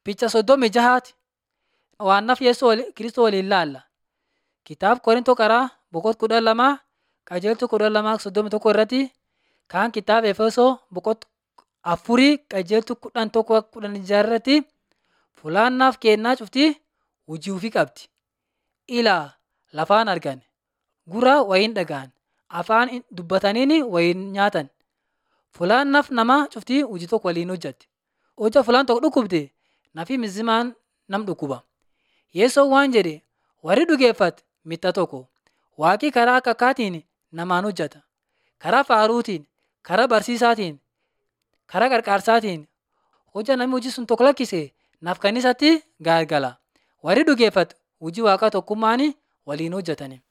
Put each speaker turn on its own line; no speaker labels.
Picha soddomii jahaati waannaaf Yesuus Kiristoos waliin ilaalla. Kitaaba Qorintoo qaraa boqonnaa kudha lamaa qajeeltuu kudha lamaa soddomii tokko irratti kaan kitaaba Efesoo boqonnaa afurii qajeeltuu kudhan tokko kudhan jaha irratti fulaannaaf kennaa cuftii hojii ofii qabdi. Ilaa lafaan argan, gurra wayiin dhaga'an, afaan dubbataniin wayiin nyaatan. Fulaannaaf nama cuftii hojii tokko waliin hojjatti. Hojja fulaan tokko dhukkubde nafi mizimaan nam dhukkuba. Yesoon waan jedhe warri dhugeeffate mitta tokko waaqii karaa akka akkaatiin namaan hojjata. Karaa faaruutiin, karaa barsiisaatiin, karaa qarqaarsaatiin hojja namni hojii sun tokko lakkise naaf kannisatti gaagala. Warri dhugeeffate hojii waaqaa tokkummaan waliin hojjetani.